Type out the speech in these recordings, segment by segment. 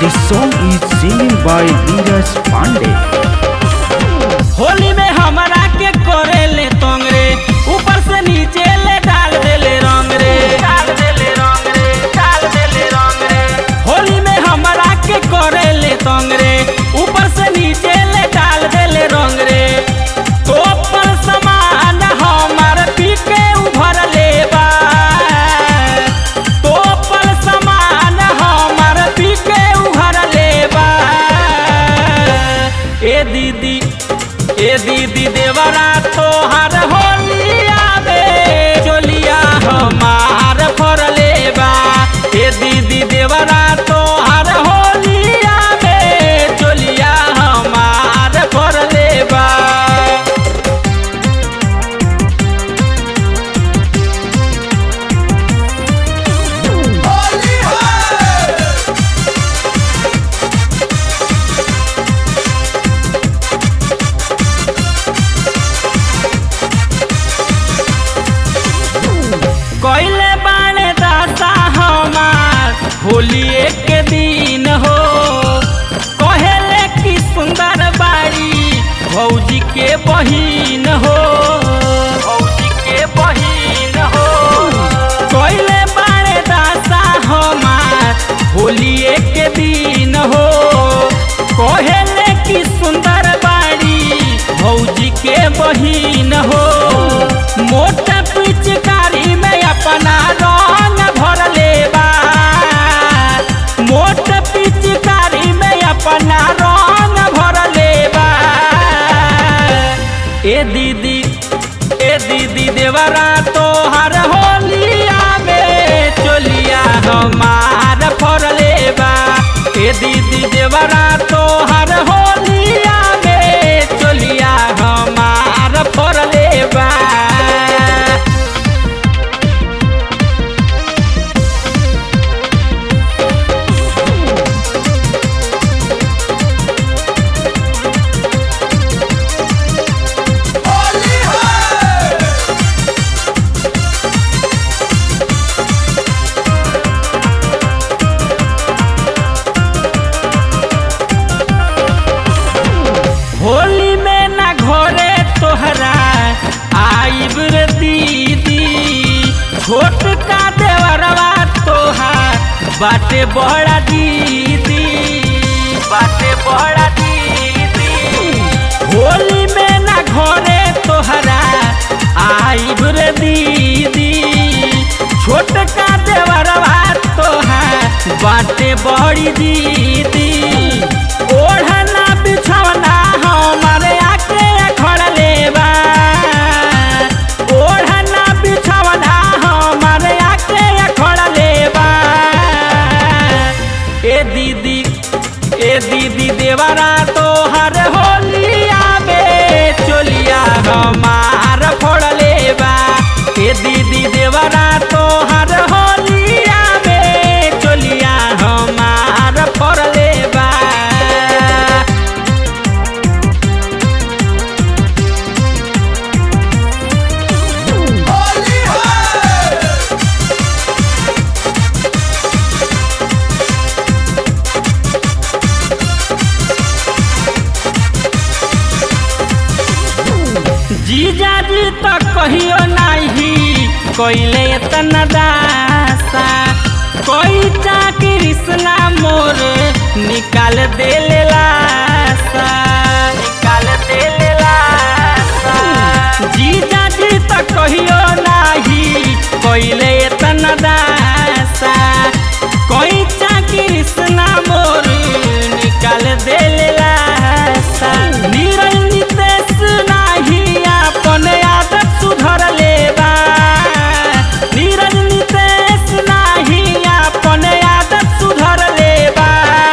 This song is singing by Neeraj Pandey. Holi में हमरा के करे ले तंग रे ऊपर से नीचे ले डाल दे ले रंग रे डाल दे ले रंग रे डाल दे ले रंग रे होली में हमरा के करे ले तंग रे ऊपर से नीचे ले डाल दे ले रंग रे तो पर समान हमार पी के उभर ले बा तो पर समान हमार पी के उभर ले बा ए दीदी ए दीदी देवरा तोहर होलिया बे चोलिया हमार फरले बा ए दीदी देवरा तोहर होलिया बे चोलिया हमार फरले बा कैले बाणे दासा हमार होली एक दिन हो कहेले की सुंदर बाड़ी भौजी के बहिन हो भौजी के बहिन हो कैले बाणे दासा हमार होली एक दिन हो कहेले की सुंदर बाड़ी भौजी के बहिन हो मोटा पिचकारी में अपना रंग भर लेबा मोट पिचकारी में अपना रंग भर लेबा ए दीदी ए दीदी देवरा तोहर होलिया में चोलिया हमार फर लेबा ए दीदी देवरा तोहर होलिया में चोलिया हमार फर लेबा होली में ना घरे तोहरा आइब रे दीदी छोट का देवरवा तोहार बाटे बड़ा दीदी बाटे बड़ा दीदी होली में ना घरे तोहरा आइब रे दीदी छोट का देवरवा तोहार बाटे बड़ी दीदी ओढ़ना बिछौना हमारे आके खड़ लेबा ओढ़ना बिछौना हमारे आके खड़ लेबा ए दीदी ए दीदी देवरा तोहर होलिया बे चोलिया हमार फोड़ लेबा ए दीदी देवरा तोहर होलिया बे चोलिया हमार फोड़ लेबा जीजा जी तो कहियो नहीं कोइले इतना दासा कोई चा कृष्णा मोर निकाल दे ले लासा निकाल दे ले लासा जीजा जी तो कहियो नहीं कोइले इतना दासा कोई चा कृष्णा मोर निकाल दे ले लासा निरल नितेश नाही अपन आदत सुधर लेबा निरल नितेश नाही अपन आदत सुधर लेबा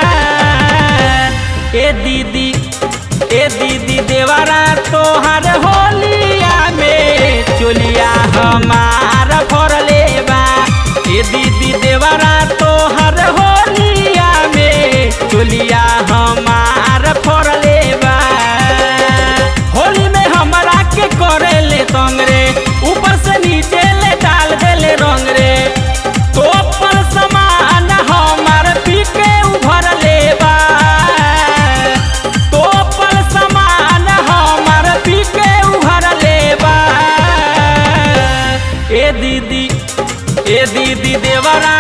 ए दीदी ए दीदी देवरा तोहर होलिया में चोलिया हमार भर लेबा ए दीदी देवरा तोहर होलिया में चोलिया हमार फर लेबा होली में हमरा के करे ले तंग रे ऊपर से नीचे ले डाल दे ले रंग रे तो पर समान हमार पी के उभर ले देवरा